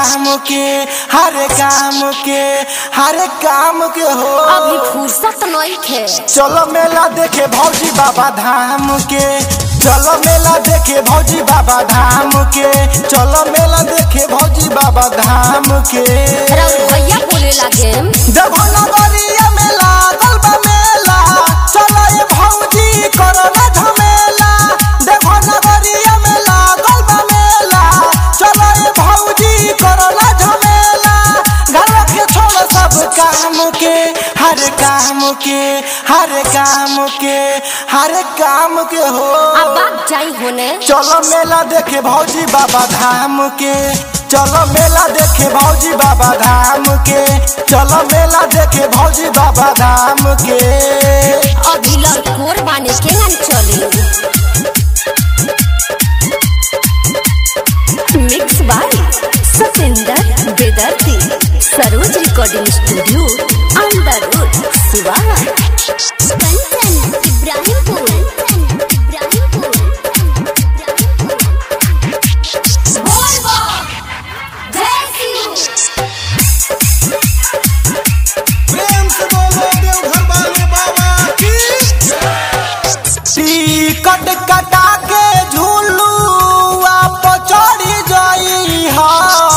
काम के हर काम के हर काम के हो अभी फुर्सत नहीं खे चलो मेला देखे भौजी बाबा धाम के चलो मेला देखे भौजी बाबा धाम के चलो मेला देखे भौजी बाबा धाम के राउर भैया बोले लगे देखो नगरिया में लागल बा मेला चलो ये भौजी करो ना झमेला देखो नगरिया में लागल बा मेला चलो ये भौजी करो ना झमेला घर के छोड़ सब काम के हर काम के हर काम के हर काम के हो अब बात जाई होने चलो मेला देखे भौजी बाबा धाम के चलो मेला देखे भौजी बाबा धाम के चलो मेला देखे भौजी बाबा धाम के अभी लड़कोर बाने के ना चले मिक्स बाय सतेंद्र बेदर्ती Saroj recording studio under road Siwan Kanchan Ibrahimpur Ibrahimpur प्रेम से बोलो देवघर वाले बाबा की टिकट कटा के झूलू आप चढ़ी जाई हा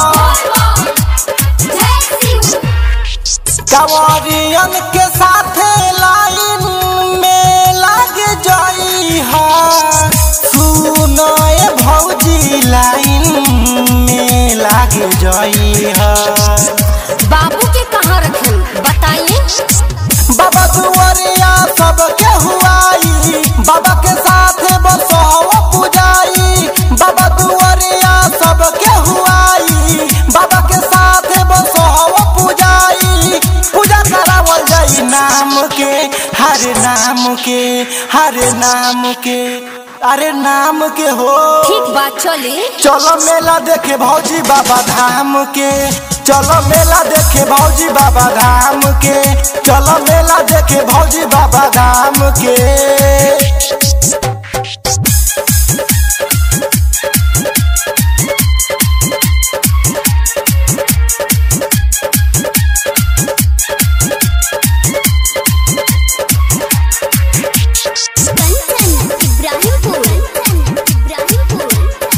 कंवरियन के साथे लाइन में लग जाई हा सुनाए भौजी लाइन में लग जाई हा बाबू के कहाँ रखें बताइए बाबा दुआरिया सबके हुआई बाबा के साथे बसहो पुजाई बाबा दुआरिया सबके हुआई बाबा के साथे बसहो पुजाई पूजा करावल जाई नाम के हर नाम के हर नाम के अरे नाम के हो ठीक बात चले चलो मेला देखे भौजी बाबा धाम के चलो मेला देखे भौजी बाबा धाम के चलो मेला देखे भौजी बाबा धाम के कंचन इब्राहिमपुर इब्राहिमपुर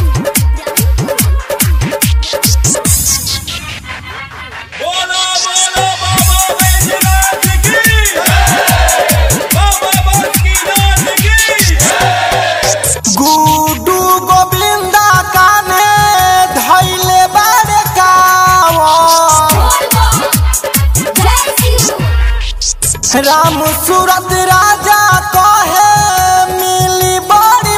बोलो बोलो बाबा बैजनाथ की बाबा बासुकीनाथ की गुडू गोविंदा काने धैले बारे कावा राम सूरत राजा कहे मिली बड़ी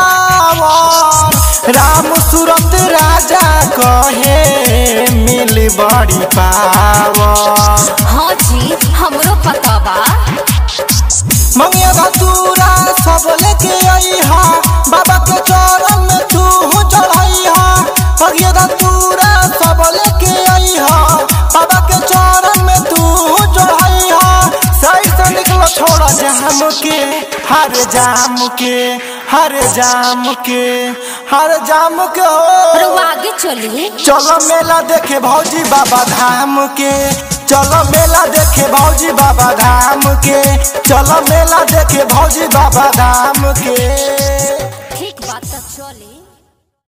पावर राम सूरत राजा कहे मिली बड़ी पावर हाँ जी हमरो पता बा मंगिया धतूरा सब लेके आई हा बाबा के चरण में तू चढ़ाई हा मंगिया धतूरा सब लेके आई हा बाबा के चरण में तू चढ़ाई हा सही से निकलो छोड़ा जाम के हर जाम के हर जाम के हर जाम के हो रुआ आगे चलिए चलो मेला देखे भौजी बाबा धाम के चलो मेला देखे भौजी बाबा धाम के चलो मेला देखे भौजी बाबा धाम के